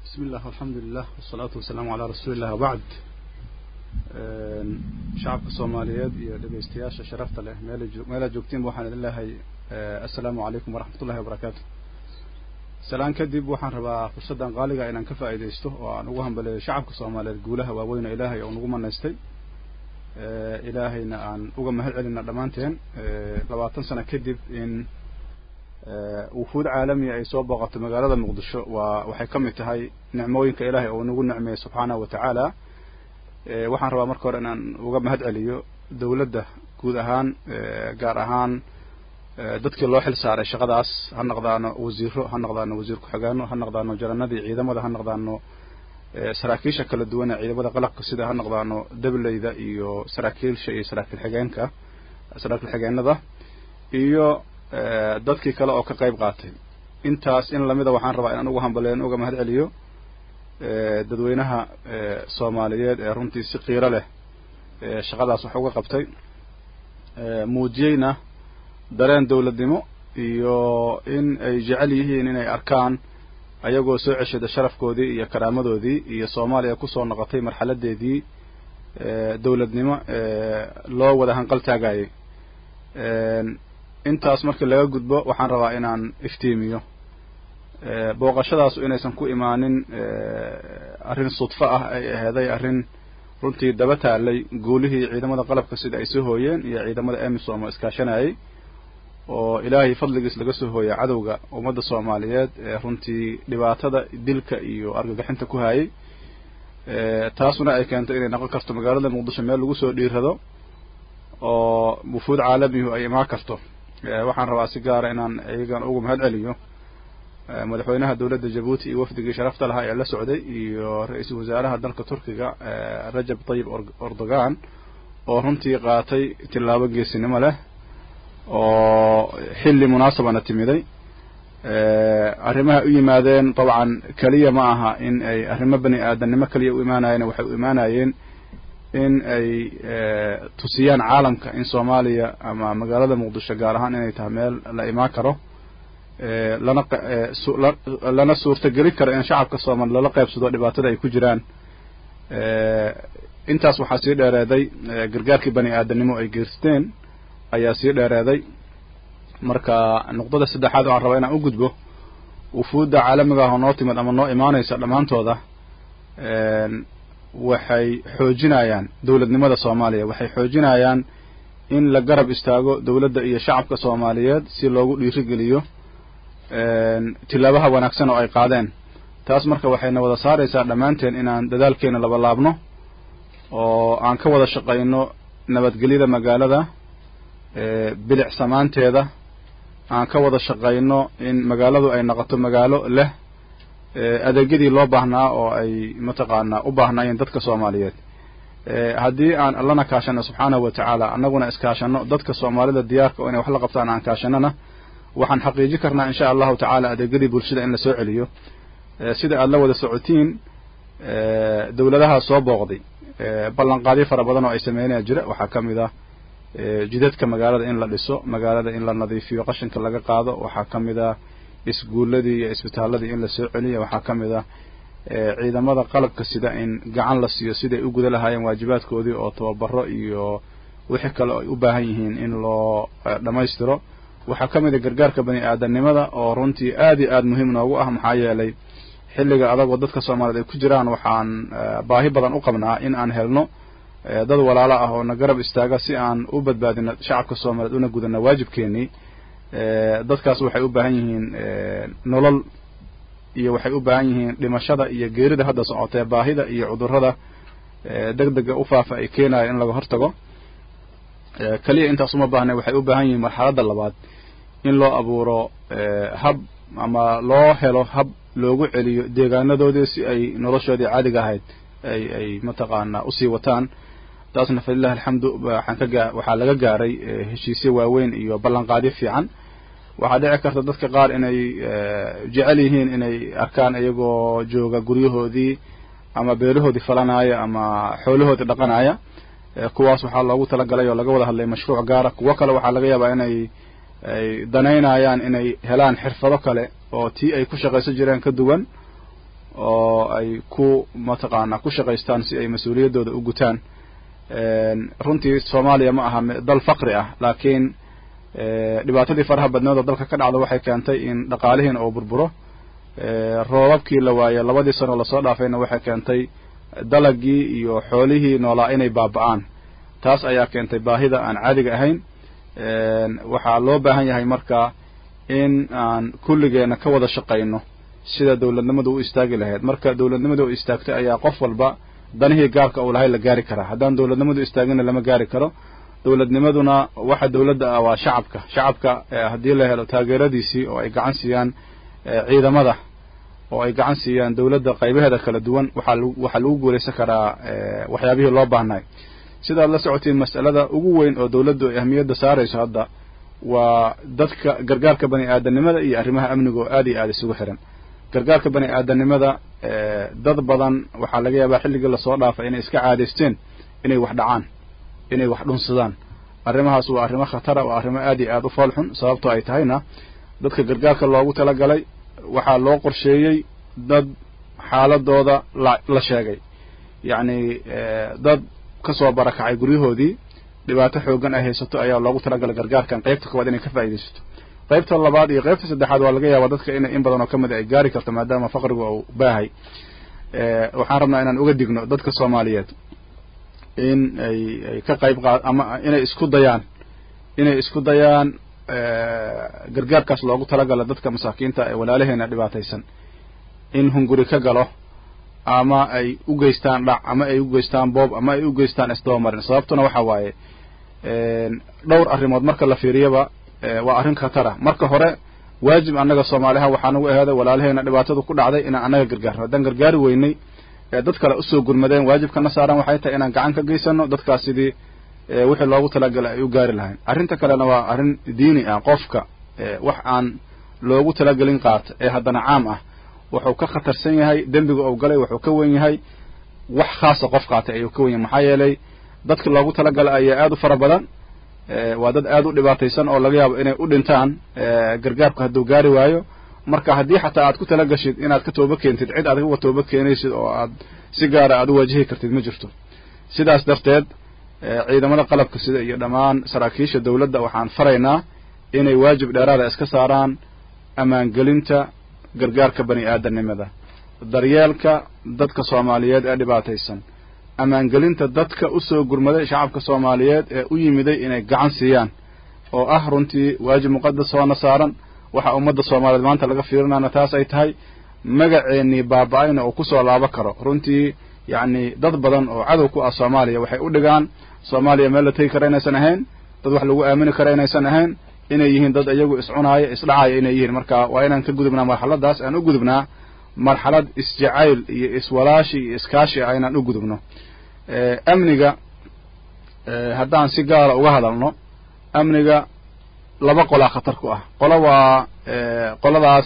بسم الله والحمد لله والصلاة والسلام على رسول الله وبعد shacabka soomaaliyeed iyo dhegeystayaasha sharafta leh meelaad joogtiin waxaan idin leehay assalaamu calaykum waraxmat ullahi wabarakaatu salaan kadib waxaan rabaa fursaddan qaaliga inaan ka faa'iidaysto oo aan ugu hambaleeyo shacabka soomaaliyeed guulaha waaweyna ilaahay oo nagu manaystay ilaahayna aan uga mahad celina dhammaanteen labaatan sano kadib in wufuud caalamiya ay soo booqato magaalada muqdisho waa waxay ka mid tahay nicmooyinka ilaahay oo nagu nicmeeyey subxaanahu wa tacaala waxaan rabaa marka hore inaan uga mahad celiyo dawladda guud ahaan gaar ahaan dadkii loo xil saaray shaqadaas ha noqdaano wasiiro ha noqdaano wasiir ku-xigaano ha noqdaano jaranadii ciidamada ha noqdaano saraakiisha kala duwan ee ciidamada qalabka sida ha noqdaano dableyda iyo saraakiilsha iyo saraakiil xigeenka saraakiil xigeenada iyo dadkii kale oo ka qayb qaatay intaas in lamida waxaan rabaa inaan uga hambaleyn uga mahad celiyo dadweynaha soomaaliyeed ee runtii si qiiro leh shaqadaas wax uga qabtay muujiyeyna dareen dawladnimo iyo in ay jecel yihiin inay arkaan ayagoo soo ceshada sharafkoodii iyo karaamadoodii iyo soomaaliya kusoo noqotay marxaladeedii dawladnimo loo wada hanqal taagayay intaas markii laga gudbo waxaan rabaa inaan iftiimiyo booqashadaasu inaysan ku imaanin arrin sudfo ah ay aheeday arrin runtii daba taalay guulihii ciidamada qalabka sida ay soo hooyeen iyo ciidamada emisom oo iskaashanayay oo ilaahay fadligiis laga soo hooya cadowga ummadda soomaaliyeed ee runtii dhibaatada dilka iyo argagixinta ku hayay taasuna ay keento inay noqon karto magaalada muqdisho meel lagu soo dhiirado oo wufuud caalamihu ay imaan karto waxaan rabaa si gaara inaan iyagan ugu mahad celiyo madaxweynaha dowladda jabuuti iyo wafdigii sharafta lahaa ee la socday iyo ra-iisul wasaaraha dalka turkiga rajab tayib erdogan oo runtii qaatay tillaabo geesinimo leh oo xilli munaasabana timiday arrimaha u yimaadeen dabcan keliya ma aha in ay arrimo bani aadamnimo keliya u imaanayeen waxay u imaanayeen in ay tusiyaan caalamka in soomaaliya ama magaalada muqdisho gaar ahaan inay tahay meel la imaan karo lana lana suurtagelin karo in shacabka soomaali lala qaybsado dhibaatada ay ku jiraan intaas waxaa sii dheereeday gargaarkii bani aadamnimo ay geysteen ayaa sii dheereeday marka nuqdada saddexaad waxaan rabaa inaan u gudbo wufuudda caalamiga ah oo noo timid ama noo imaanaysa dhammaantooda waxay xoojinayaan dowladnimada soomaaliya waxay xoojinayaan in la garab istaago dowladda iyo shacabka soomaaliyeed si loogu dhiirigeliyo tilaabaha wanaagsan oo ay qaadeen taas marka waxayna wada saaraysaa dhammaanteen inaan dadaalkeena laba laabno oo aan ka wada shaqayno nabadgelyada magaalada bilic samaanteeda aan ka wada shaqayno in magaaladu ay noqoto magaalo leh adeegyadii loo baahnaa oo ay mataqaanaa u baahnaayeen dadka soomaaliyeed haddii aan allana kaashano subxaanahu wa tacaala annaguna iskaashano dadka soomaalida diyaarka oo inay wax la qabtaan aan kaashanana waxaan xaqiijin karnaa insha allahu tacaala adeegyadii bulshada in la soo celiyo sida aada la wada socotiin dowladaha soo booqday ballanqaadyo fara badan oo ay sameynaya jira waxaa ka mid ah jidadka magaalada in la dhiso magaalada in la nadiifiyo qashinka laga qaado waxaa ka mid ah isguuladii iyo isbitaaladii in la soo celiyo waxaa ka mid ah ciidamada qalabka sida in gacan la siiyo siday u guda lahaayeen waajibaadkoodii oo tababaro iyo wixii kale ay u baahan yihiin in loo dhammaystiro waxaa ka mid a gargaarka bani aadamnimada oo runtii aad iyo aad muhiim noogu ah maxaa yeelay xilliga adagoo dadka soomaaliyeed ay ku jiraan waxaan baahi badan u qabnaa in aan helno dad walaalo ah oo na garab istaaga si aan u badbaadino shacabka soomaaliyeed una gudano waajibkeenii dadkaas waxay u baahan yihiin nolol iyo waxay u baahan yihiin dhimashada iyo geerida hadda socotee baahida iyo cudurrada deg dega u faafa ay keenayo in laga hortago keliya intaas uma baahna waxay u baahan yihiin marxaladda labaad in loo abuuro hab ama loo helo hab loogu celiyo deegaanadoodii si ay noloshoodii caadiga ahayd ay ay mataqaanaa usii wataan taasna falilahi alxamdu waxaan ka gaa waxaa laga gaaray heshiisyo waaweyn iyo ballanqaadyo fiican waxaa dhici karta dadka qaar inay jecel yihiin inay arkaan iyagoo jooga guryahoodii ama beelahoodii falanaya ama xoolahoodii dhaqanaya kuwaas waxaa loogu talagalay oo laga wada hadlay mashruuc gaara kuwo kale waxaa laga yaabaa inay ay danaynayaan inay helaan xirfado kale oo tii ay ku shaqaysan jireen ka duwan oo ay ku mataqaanaa ku shaqaystaan si ay mas-uuliyaddooda u gutaan runtii soomaaliya ma aha dal faqri ah laakiin dhibaatadii faraha badneed oo dalka ka dhacda waxay keentay in dhaqaalihiina uu burburo roobabkii la waaye labadii sano lasoo dhaafayna waxay keentay dalagii iyo xoolihii noolaa inay baaba'aan taas ayaa keentay baahida aan caadiga ahayn waxaa loo baahan yahay marka in aan kulligeena ka wada shaqayno sida dawladnimadu u istaagi lahayd marka dawladnimadu u istaagtay ayaa qof walba danihii gaarka uu lahay la gaari karaa haddaan dawladnimadu istaagina lama gaari karo dawladnimaduna waxa dawladda ah waa shacabka shacabka haddii la helo taageeradiisii oo ay gacan siiyaan ciidamada oo ay gacan siiyaan dawladda qaybaheeda kala duwan waxaa waxaa lagu guulaysan karaa waxyaabihii loo baahnay sidaad la socotiin mas'alada ugu weyn oo dawladdu ay ahmiyadda saarayso hadda waa dadka gargaarka bani aadanimada iyo arrimaha amniga oo aad iyo aada isugu xiran gargaarka bani aadanimada dad badan waxaa laga yaabaa xilligii lasoo dhaafay inay iska caadaysteen inay wax dhacaan inay wax dhunsadaan arrimahaas waa arrimo khatara waa arrimo aad iyo aada u fool xun sababtoo ay tahayna dadka gargaarka loogu talagalay waxaa loo qorsheeyey dad xaaladooda la la sheegay yacni dad kasoo barakacay guryahoodii dhibaato xoogan ay haysato ayaa loogu talagalay gargaarkan qaybta koowaad inay ka faa'iidaysato qaybta labaad iyo qaybta saddexaad waa laga yaabaa dadka ina in badan oo ka mid ay gaari karto maadaama faqrigu uu baahay waxaan rabnaa inaan uga digno dadka soomaaliyeed in ay ay ka qayb qaad ama inay isku dayaan inay isku dayaan gargaarkaas loogu talagalo dadka masaakiinta ee walaalaheena dhibaataysan in hunguri ka galo ama ay u geystaan dhac ama ay u geystaan boob ama ay u geystaan isdabamarin sababtuna waxa waaye dhowr arrimood marka la fiiriyaba waa arrin khatara marka hore waajib annaga soomaaliha waxaa nagu aheeday walaalaheena dhibaatadu ku dhacday inaan annaga gargaarno haddaan gargaari weynay ee dad kale usoo gurmadeen waajibkana saaran waxay tahay inaan gacan ka geysano dadkaas sidii wixii loogu talagalay ay u gaari lahayn arrinta kalena waa arrin diini ah qofka wax aan loogu talagelin qaata ee haddana caam ah wuxuu ka khatarsan yahay dembiga ou galay wuxuu ka wen yahay wax khaasa qof qaatay ayuu ka wen yahay maxaa yeelay dadka loogu talagalay ayaa aada u fara badan waa dad aada u dhibaataysan oo laga yaabo inay u dhintaan gargaarku hadduu gaari waayo marka haddii xataa aad ku tala gashid inaad ka tooba keentid cid aad uga tooba keenaysid oo aad si gaara aad u waajihi kartid ma jirto sidaas darteed ciidamada qalabka sida iyo dhammaan saraakiisha dawladda waxaan faraynaa inay waajib dheeraada iska saaraan ammaangelinta gargaarka bani aadanimada daryeelka dadka soomaaliyeed ee dhibaataysan ammaangelinta dadka usoo gurmaday shacabka soomaaliyeed ee u yimiday inay gacan siiyaan oo ah runtii waajib muqadas oona saaran waxa ummadda soomaaliyeed maanta laga fiirinana taas ay tahay magaceennii baaba-ayna uu kusoo laabo karo runtii yacni dad badan oo cadow ku ah soomaaliya waxay u dhigaan soomaaliya meel la tegi kara inaysan ahayn dad wax lagu aamini kara inaysan ahayn inay yihiin dad iyagu iscunaaya isdhacaaya inay yihiin marka waa inaan ka gudubnaa marxaladaas aan u gudubnaa marxalad isjacayl iyo iswalaashi iyo iskaashi ah inaan u gudubno amniga haddaan si gaara uga hadalno amniga laba qolaa khatar ku ah qolo waa qoladaas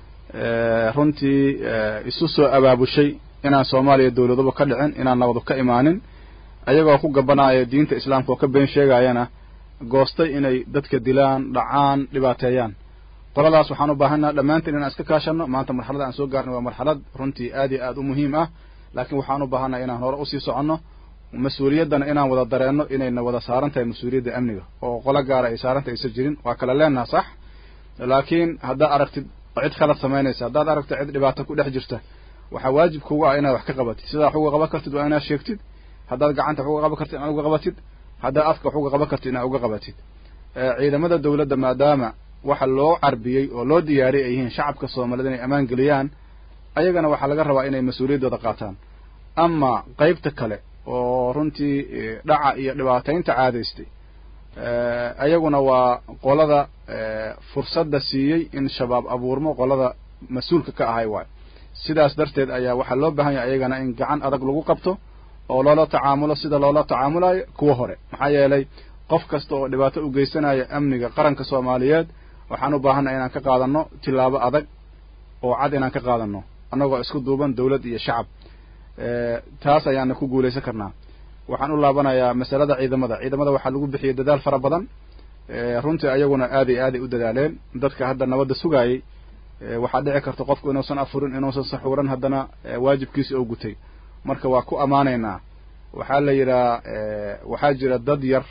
runtii isu soo abaabushay inaan soomaaliya dawladuba ka dhicin inaan nabadu ka imaanin ayagoo ku gabanaya diinta islaamka oo ka been sheegayana goostay inay dadka dilaan dhacaan dhibaateeyaan qoladaas waxaan u baahannaha dhammaanteen inaan iska kaashanno maanta marxalada aan soo gaarnay waa marxalad runtii aad iyo aad u muhiim ah laakiin waxaan u baahannaha inaan hore usii soconno mas-uuliyaddana inaan wada dareenno inayna wada saaran tahay mas-uuliyadda amniga oo qolo gaara ay saarantay aysan jirin waa kala leenaha sax laakiin haddaad aragtid cid khalad samaynaysa haddaad aragtid cid dhibaato ku dhex jirta waxaa waajib kuga ah inaad wax ka qabatid sidaa wax uga qaban kartid waa inaad sheegtid haddaad gacanta wax uga qaban kartid inaad uga qabatid haddaad afka wax uga qaban kartid inaad uga qabatid ciidamada dawladda maadaama waxa loo carbiyey oo loo diyaariyay ay yihiin shacabka soomaaliyed inay ammaan geliyaan ayagana waxaa laga rabaa inay mas-uuliyaddooda qaataan ama qaybta kale oo runtii dhaca iyo dhibaataynta caadaystay ayaguna waa qolada fursadda siiyey in shabaab abuurmo qolada mas-uulka ka ahay waayo sidaas darteed ayaa waxaa loo baahan yahay ayagana in gacan adag lagu qabto oo loola tacaamulo sida loola tacaamulayo kuwa hore maxaa yeelay qof kasta oo dhibaato u geysanaya amniga qaranka soomaaliyeed waxaan u baahannaha inaan ka qaadanno tillaabo adag oo cad inaan ka qaadanno annagoo isku duuban dawlad iyo shacab taas ayaana ku guulaysan karnaa waxaan u laabanayaa masalada ciidamada ciidamada waxaa lagu bixiyey dadaal fara badan runtii ayaguna aad iyo aaday u dadaaleen dadka hadda nabadda sugaayey waxaa dhici karta qofku inuusan afurin inuusan saxuuran haddana waajibkiisi oo gutay marka waa ku ammaanaynaa waxaa la yidhaha waxaa jira dad yar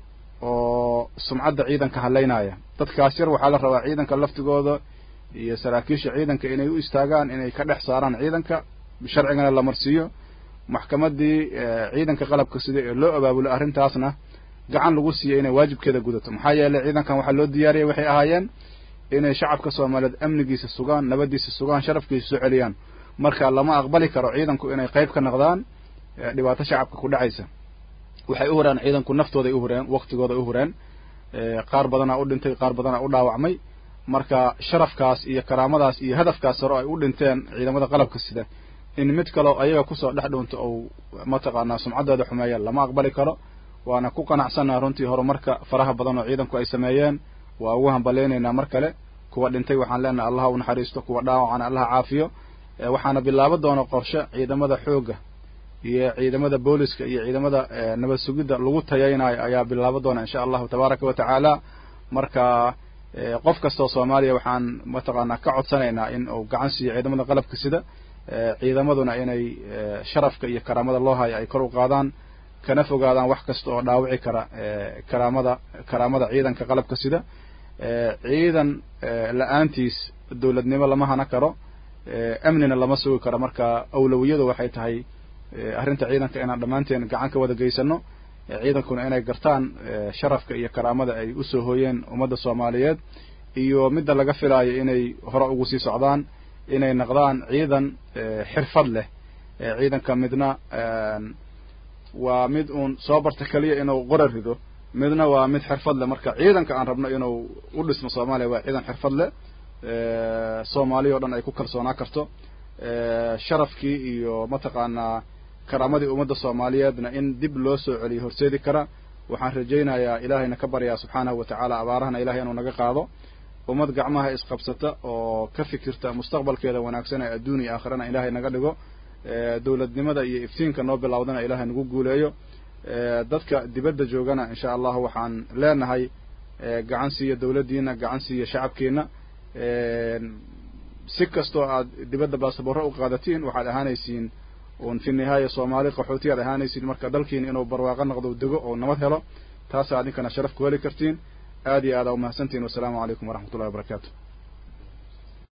oo sumcadda ciidanka halaynaya dadkaas yar waxaa la rabaa ciidanka laftigooda iyo saraakiisha ciidanka inay u istaagaan inay ka dhex saaraan ciidanka sharcigana la marsiiyo maxkamaddii ciidanka qalabka sida ee loo abaabulo arrintaasna gacan lagu siiyo inay waajibkeeda gudato maxaa yeelay ciidankan waxaa loo diyaariyay waxay ahaayeen inay shacabka soomaaliyeed amnigiisa sugaan nabadiisa sugaan sharafkiisa soo celiyaan marka lama aqbali karo ciidanku inay qayb ka noqdaan dhibaato shacabka ku dhacaysa waxay u hureen ciidanku naftooday u hureen waktigooday u hureen qaar badanaa u dhintay qaar badanaa u dhaawacmay marka sharafkaas iyo karaamadaas iyo hadafkaas hore ay u dhinteen ciidamada qalabka sida in mid kaleo ayaga kusoo dhex dhuunto ou mataqaanaa sumcaddooda xumeeya lama aqbali karo waana ku qanacsannaha runtii horumarka faraha badan oo ciidanku ay sameeyeen waa ugu hambalaynaynaa mar kale kuwa dhintay waxaan leenahay allaha u naxariisto kuwa dhaawacana allaha caafiyo waxaana bilaabo doona qorshe ciidamada xoogga iyo ciidamada booliska iyo ciidamada nabad sugidda lagu tayaynayo ayaa bilaabo doona insha allahu tabaaraka wa tacaala marka qof kastoo soomaaliya waxaan mataqaanaa ka codsanaynaa in uu gacan siiyo ciidamada qalabka sida ciidamaduna inay sharafka iyo karaamada loo hayo ay kor u qaadaan kana fogaadaan wax kasta oo dhaawici kara karaamada karaamada ciidanka qalabka sida ciidan la-aantiis dowladnimo lama hana karo amnina lama sugi karo marka awlawiyadu waxay tahay arrinta ciidanka inaan dhammaanteen gacan ka wada geysano ciidankuna inay gartaan sharafka iyo karaamada ay usoo hooyeen ummadda soomaaliyeed iyo midda laga filaayo inay hore ugu sii socdaan inay noqdaan ciidan xirfad leh ciidanka midna waa mid uun soo barta keliya inuu qora rido midna waa mid xirfad leh marka ciidanka aan rabno inuu u dhismo soomaaliya waa ciidan xirfad leh soomaaliya o dhan ay ku kalsoonaa karto sharafkii iyo mataqaanaa karaamadii ummadda soomaaliyeedna in dib loo soo celiyo horseedi kara waxaan rajaynayaa ilaahayna ka baryaa subxaanahu wa tacaala abaarahana ilahay inuu naga qaado ummad gacmaha isqabsata oo ka fikirta mustaqbalkeeda wanaagsan ee adduun iyo aakhirana ilaahay naga dhigo dowladnimada iyo iftiinka noo bilowdana ilaahay nagu guuleeyo dadka dibadda joogana insha allahu waxaan leenahay gacan siiya dowladdiina gacan siiya shacabkiina si kastoo aad dibadda baasaboorro u qaadatiin waxaad ahaanaysiin un fi nihaaya soomaali qaxooti aad ahaanaysiin marka dalkiina inuu barwaaqo noqdo dego oo nabad helo taasaa idinkana sharaf ku heli kartiin aad iyo aada umahadsantihin wasalaamu calaykum waraxmat ullahi wabarakaatu